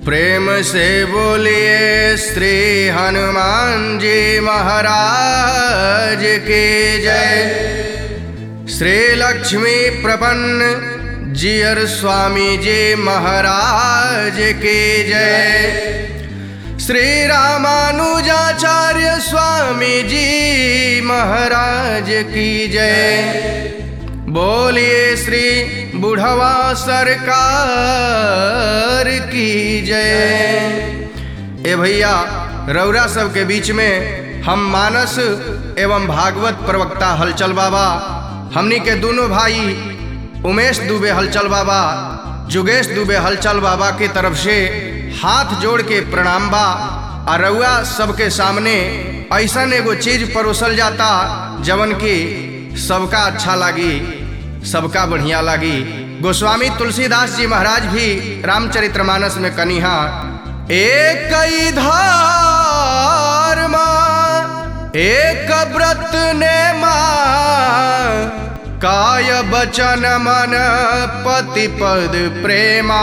प्रेम से बोलिए श्री हनुमान जी महाराज की जय श्री लक्ष्मी प्रपन्न जियर स्वामी जी महाराज की जय श्री रामानुजाचार्य स्वामी जी महाराज की जय बोलिए श्री बुढ़वा सरकार की जय ए भैया रौरा सब के बीच में हम मानस एवं भागवत प्रवक्ता हलचल बाबा हमनी के दोनों भाई उमेश दुबे हलचल बाबा जुगेश दुबे हलचल बाबा के तरफ से हाथ जोड़ के प्रणाम बा आ रउआ सबके सामने ऐसा एगो चीज परोसल जाता जवन की सबका अच्छा लागी सबका बढ़िया लागी गोस्वामी तुलसीदास जी महाराज भी रामचरितमानस में कनिहा एक कई धार एक व्रत ने माँ काय बचन मन पति पद प्रेमा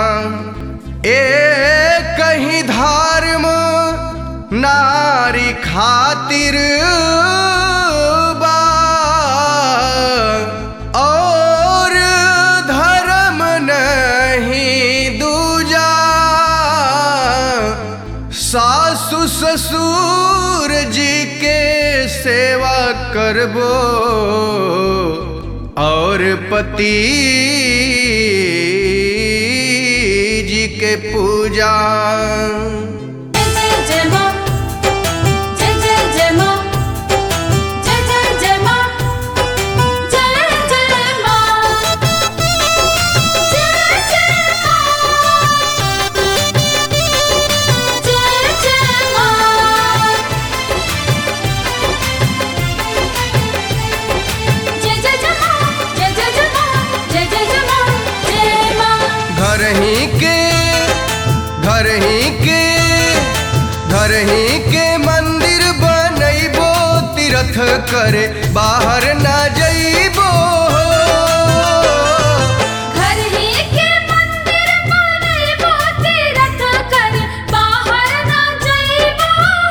एक कहीं धर्म नारी खातिर बा और धर्म नहीं दूजा सासु ससुर जी के सेवा करबो और पति जी के पूजा जय जय मां जय जय जय मां जय जय जय मां जय जय मां जय जय मां जय जय मां जय जय जय मां जय जय जय मां जय जय जय मां जय मां घर ही के घर ही के घर ही के मंदिर बनैबो तीर्थ करे बाहर ना जइबो घर ही के मंदिर बनैबो तीर्थ कर बाहर ना जइबो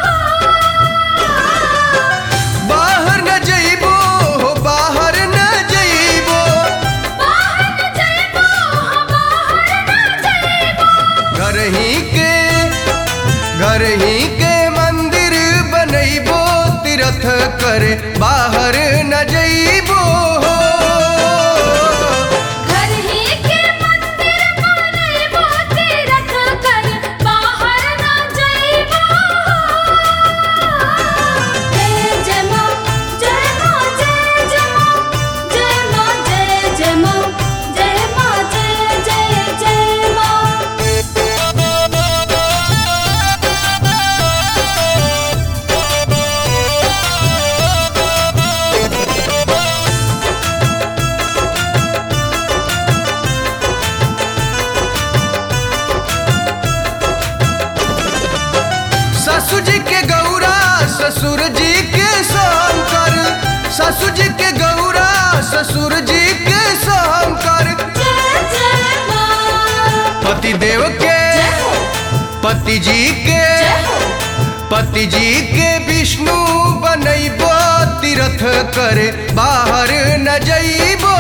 बाहर न जइबो बाहर न जइबो बाहर ना जइबो बाहर ना जइबो घर ही के घर ही के मंदिर बनैबो तीर्थ करे बाहर न जइबो घर ही के मंदिर बनैबो तीर्थ कर बाहर ना जइबो जय जय मां जय मां जय जय मां जय मां जय जय मां जय मां जय जय जय मां ससुर जी के गौरा ससुर जी के शंकर ससुर जी के गौरा ससुर जी के शंकर जय जय मां पति देव के जय हो पति जी के जय हो पति जी के विष्णु बनैबो तीर्थ करे बाहर न जइबो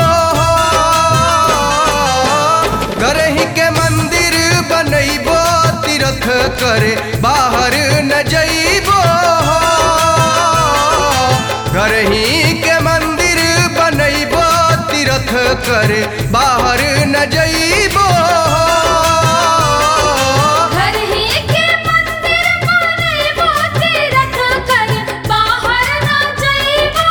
घर ही के मंदिर बनैबो तीर्थ करे बाहर न जइबो घर ही के मंदिर बनैबो तीर्थ करे बाहर न जइबो घर ही के मंदिर बनैबो तीर्थ कर बाहर ना जइबो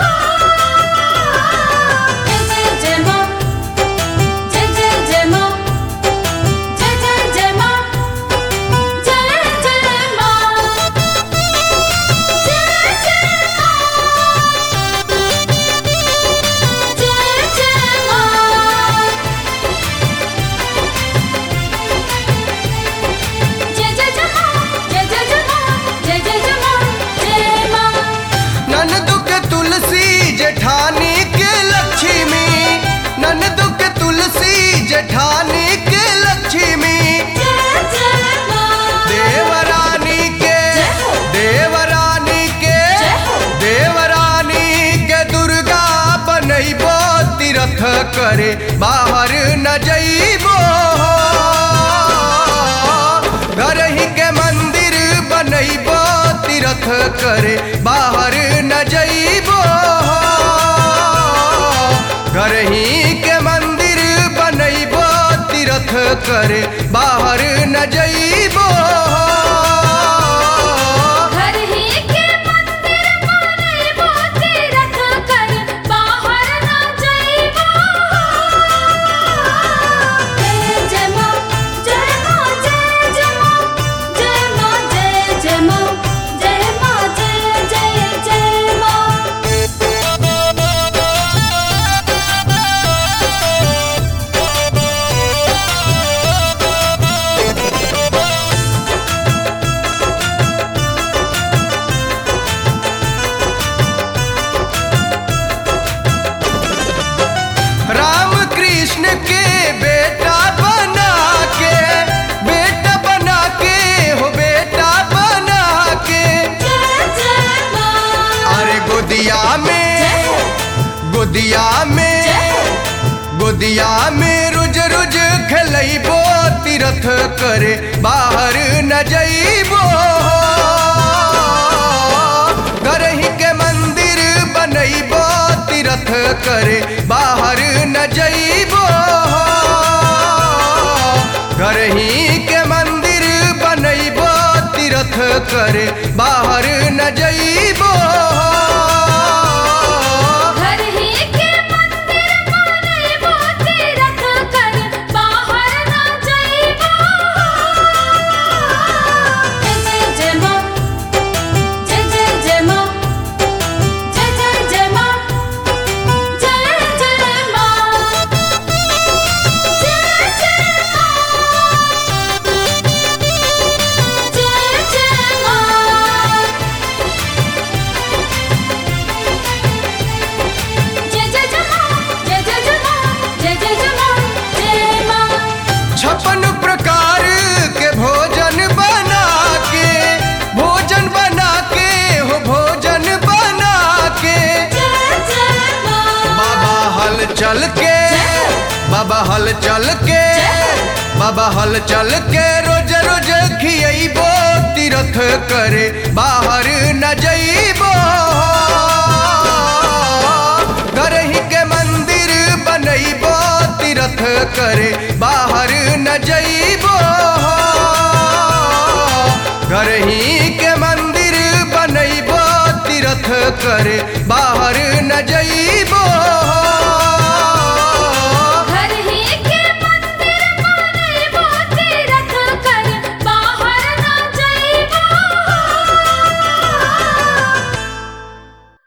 जय जय जय मां जय जय जय मां जय जय जय मां जय जय मां जय जय मां जय जय मां करे बाहर न जइबो घर ही के मंदिर बनैबो तीरथ कर बाहर ना जइबो जय जय माँ जय माँ जय जय माँ जय माँ जय जय माँ जय माँ जय जय जय माँ राम कृष्ण के बेटा बना के बेटा बना के हो बेटा बना के जय जय माँ अरे गोदिया में जय गोदिया में जय गोदिया में रुज रुज खेलैबो तीरथ करे बाहर न जइबो करही के मंदिर बनैबो तीरथ करे बाहर न जइबो करही के मंदिर बनैबो तीरथ करे बाहर न जइबो घर ही के मंदिर बनैबो तीरथ कर बाहर ना जइबो जय जय जय माँ जय जय जय माँ जय जय जय माँ जय जय माँ जय जय माँ जय जय माँ जय जय जय माँ जय जय जय माँ जय जय जय माँ जय माँ छप्पन प्रकार के भोजन बना के भोजन बना के हो भोजन बना के जय जय माँ बाबा हल चल के बाबा हल चल के बाबा हल चल के रोज रोज खियबो तीरथ करे बाहर न जइबो करही के मंदिर बनैबो तीरथ करे बाहर न जइबो करही के मंदिर बनैबो तीरथ करे बाहर न जइबो